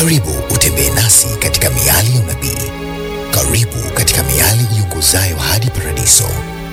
Karibu utembee nasi katika miali ya unabii. Karibu katika miali iongozayo hadi paradiso.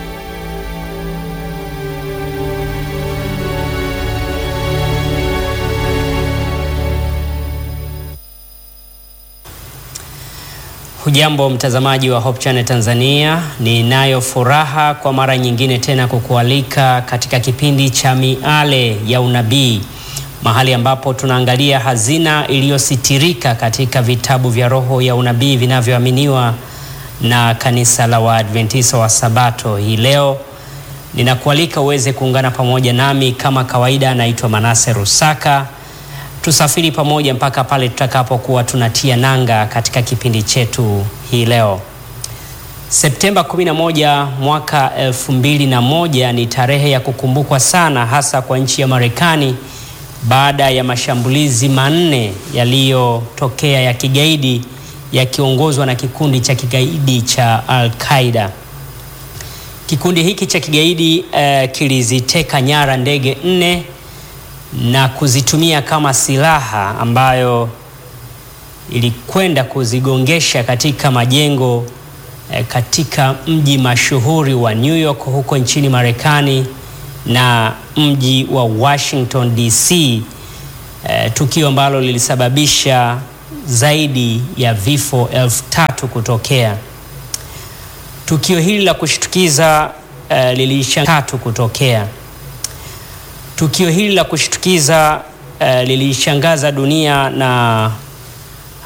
Hujambo mtazamaji wa Hope Channel Tanzania, ninayo furaha kwa mara nyingine tena kukualika katika kipindi cha miale ya unabii, mahali ambapo tunaangalia hazina iliyositirika katika vitabu vya roho ya unabii vinavyoaminiwa na kanisa la Waadventista wa Sabato. Hii leo ninakualika uweze kuungana pamoja nami kama kawaida. Naitwa Manase Rusaka tusafiri pamoja mpaka pale tutakapokuwa tunatia nanga katika kipindi chetu hii leo. Septemba 11 mwaka 2001 ni tarehe ya kukumbukwa sana, hasa kwa nchi ya Marekani baada ya mashambulizi manne yaliyotokea ya kigaidi yakiongozwa na kikundi cha kigaidi cha Al-Qaeda. Kikundi hiki cha kigaidi uh, kiliziteka nyara ndege nne na kuzitumia kama silaha ambayo ilikwenda kuzigongesha katika majengo eh, katika mji mashuhuri wa New York huko nchini Marekani na mji wa Washington DC, eh, tukio ambalo lilisababisha zaidi ya vifo elfu tatu kutokea. Tukio hili la kushtukiza eh, lilishangaza kutokea Tukio hili la kushtukiza uh, lilishangaza dunia na